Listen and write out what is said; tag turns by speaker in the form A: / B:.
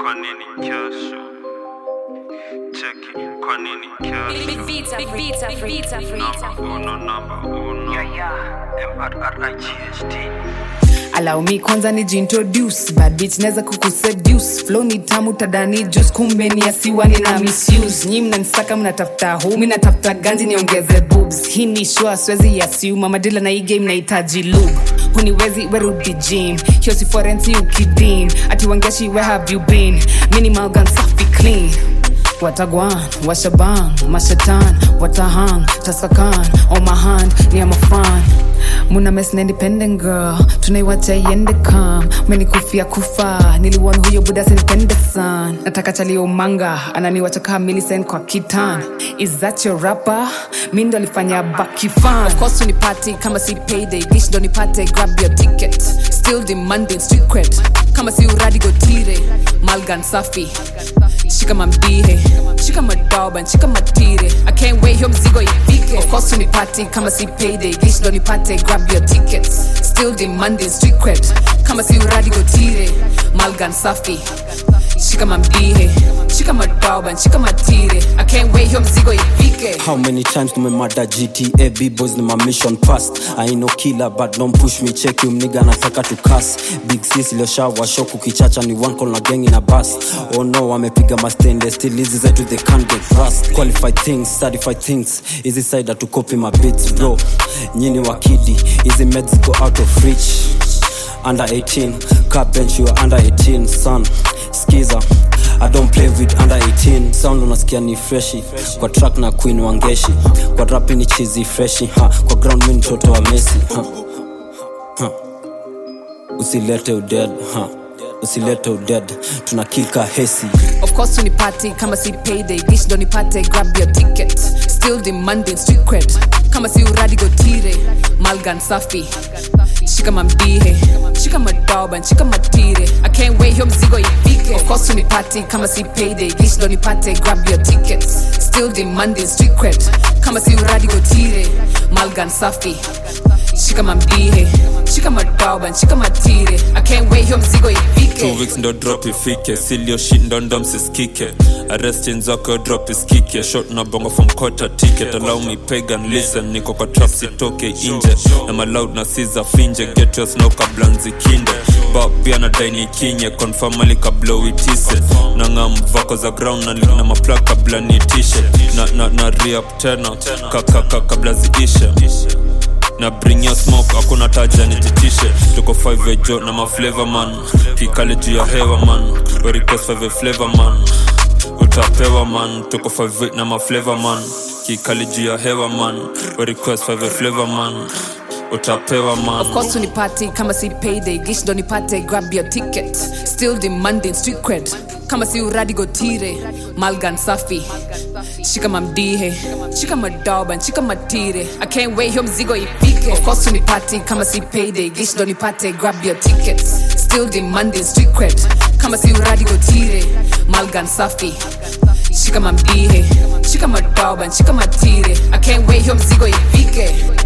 A: kwa nini kesho? Cheki, kwa nini kesho?
B: Vita, vita, vita, vita.
A: Number uno, number uno. M-R-R-I-G-H-T.
C: allow me kwanza nijiintroduce bad bitch naweza kukuseduce flow ni tamu tadani juice kumbe ni asiwa nina misuse nyi mnanisaka mnatafuta hu mi natafuta ganji niongeze boobs hii ni shua siwezi yasiuma madila na hii game nahitaji lube huniwezi werudi gym hiyo si forensi ukidim ati wangeshi where have you been minimal gun safi clean watagwan washaban mashatan watahang tasakan on my hand ni amafan muna mes na independent girl tunaiwacha iende kam menikufia kufa niliwon huyo buda sinipende san nataka chalio manga ananiwacha kaa milicent kwa kitan is that your rapper mi ndo alifanya bakifan of course unipati kama si payday dish ndo nipate grab your ticket still demanding street cred kama si uradi gotire malgan safi shika mambihe shika madoban shika matire i can't wait hiyo mzigo ifike of course unipati kama si payday dish ndo nipate grab your tickets still demanding street cred kama si uradi gotire malgan safi shika mambihe shika madoban shika matire i can't wait hiyo mzigo ifike
D: How many times tumemada GTA B-boys ni my mission past I ain't no killer but don't push me check you mniga nataka to cuss Big sis iliyoshawa shock ukichacha ni one call na gang in a bus Oh no wamepiga mastende still hizi zetu they can't get rust Qualified things, certified things Hizi side to copy my beats bro Nyini wakidi, hizi meds go out of reach under 18 car bench you are under 18 son skiza I don't play with under 18 sound unasikia ni freshi kwa track na queen wangeshi kwa rap ni chizi freshi ha kwa ground mi mtoto wa Messi ha. Ha. usilete uded ha usilete uded tuna kilka hesi
C: of course unipati kama si payday dish ndo nipate grab your ticket still demanding street cred kama si uradi gotire malgan safi shika mambihe shika madoban shika matire i can't wait hiyo mzigo ifike of course unipati kama si payday dish ndo nipate grab your tickets still demanding street cred kama si uradi gotire malgan safi shika mambihe shika madoban shika matire i can't wait hiyo mzigo ifike
E: two weeks ndo drop ifike silio shit ndo ndo msiskike arrestin zako drop iskike shot na bongo from quarter ticket allow me pagan listen niko kwa trap sitoke inje na maloud na siza finje get your snow kabla nzikinde ba pia na daini kinye confirm ali kabla uitise na ngam vako za ground na link na mapla kabla niitishe na na na re-up tena kakaka kabla ziishe na bring your smoke hakuna taja nititishe tuko 5 ejo na maflavor man kikale juu ya hewa man We request 5 flavor man utapewa man tuko 5 na maflavor man kikale juu ya hewa man We request 5 flavor man utapewa man
C: Of course unipati kama si payday gish ndo nipate grab your ticket still demanding street cred kama si uradi gotire malgan safi shika mamdihe shika madoban shika matire i can't wait hiyo mzigo ifike of course unipati kama si payday gish ndo nipate grab your ticket still demanding street cred kama si uradi gotire malgan safi shika mamdihe shika madoban shika matire i can't wait hiyo mzigo ifike